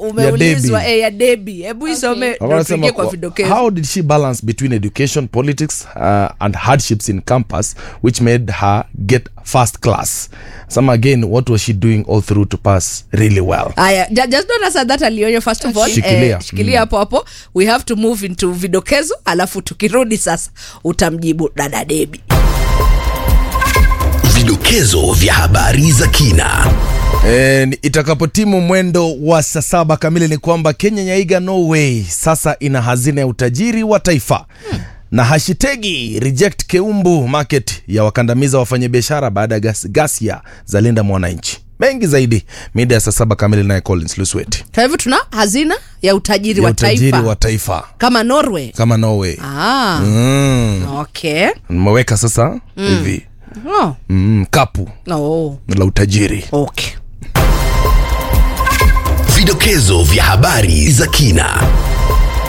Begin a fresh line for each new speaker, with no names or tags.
umeulizwa
Debbie.
eh, ya debi hebu isome ndo
Wanasema
tuingie kwa
kwa-
vidokezo
how did she balance between education politics uh, and hardships in campus which made her get first class some again what was she doing all through to pass really well
aya ju- just don't answer that alionyo first of all
Shikilia.
eh, shikilia hapo hapo we have to move into vidokezo alafu tukirudi sasa utamjibu dada debi
Vidokezo vya habari za kina.
E, itakapotimu mwendo wa saa saba kamili ni kwamba Kenya yaiga Norway sasa ina hazina ya utajiri wa taifa na hashitegi reject Keumbu market ya wakandamiza wafanyabiashara baada ya gas, gasia za linda mwananchi. Mengi zaidi mida ya saa saba kamili, naye Collins Lusweti
kwa hivyo tuna hazina ya utajiri
ya
wa
utajiri
taifa
wa taifa
kama norway
kama Norway.
ah,
Mm.
okay
Nimeweka sasa hivi
oh.
mm, kapu
Oh.
la utajiri.
okay
Vidokezo vya habari za kina.